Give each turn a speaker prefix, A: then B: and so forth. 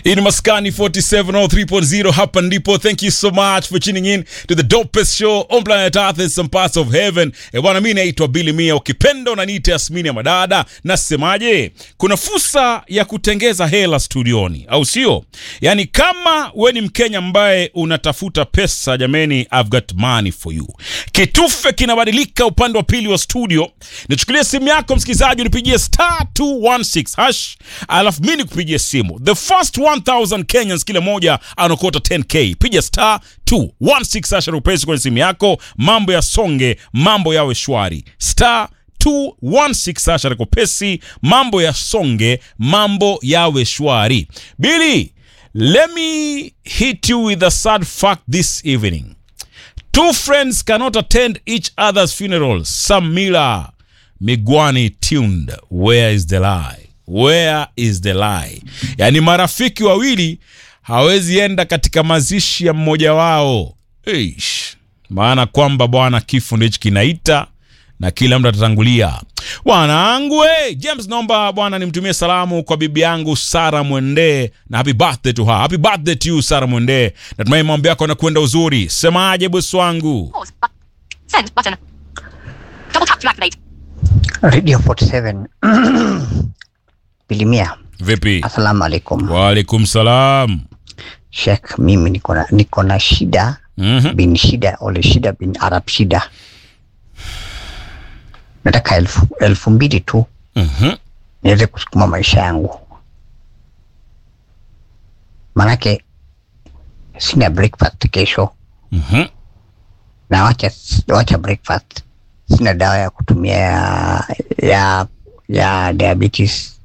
A: Hii ni Maskani 4703.0 hapa ndipo. Thank you so much for tuning in to the dopest show on planet Earth and some parts of heaven. E bwana, mimi naitwa Billy Mia, ukipenda unaniita Yasmini ya Madada. Nasemaje? Kuna fursa ya kutengeza hela studioni, au sio? Yaani kama we ni Mkenya ambaye unatafuta pesa, jameni, I've got money for you. Kitufe kinabadilika upande wa pili wa studio. Nichukulie simu yako msikilizaji, unipigie star 216 hash, alafu mimi nikupigie simu. The first 1000 Kenyans kila moja anakota 10k. Piga star 216 hash rupesi kwenye simu yako, mambo ya songe, mambo yawe shwari. Star 216 hash rekopesi, mambo ya songe, mambo yawe shwari. Billy, let me hit you with a sad fact this evening. Two friends cannot attend each other's funerals. Sam Miller, Migwani tuned. Where is the lie? Where is the lie? Yaani marafiki wawili hawezi enda katika mazishi ya mmoja wao. Eish. Maana kwamba bwana, kifo ndicho kinaita na kila mtu atatangulia. Bwanangu we, James, naomba bwana nimtumie salamu kwa bibi yangu Sara Mwende na happy birthday to her. Happy birthday to you Sara Mwende. Natumai mambo yako yanakwenda uzuri. Semaje bosi wangu?
B: Pause. Bu- send button. Double tap to activate.
C: Radio 47 Bilimia,
A: Vipi?
C: assalamu alaikum.
A: Waalaikum salam.
C: Sheikh, mimi niko na niko na shida
A: Mhm.
C: bin shida ole shida bin Arab shida, nataka elfu, elfu mbili tu
A: Mhm.
C: niweze kusukuma maisha yangu, manake sina breakfast kesho
A: Mhm.
C: na wacha, wacha breakfast, sina dawa ya kutumia ya, ya, ya diabetes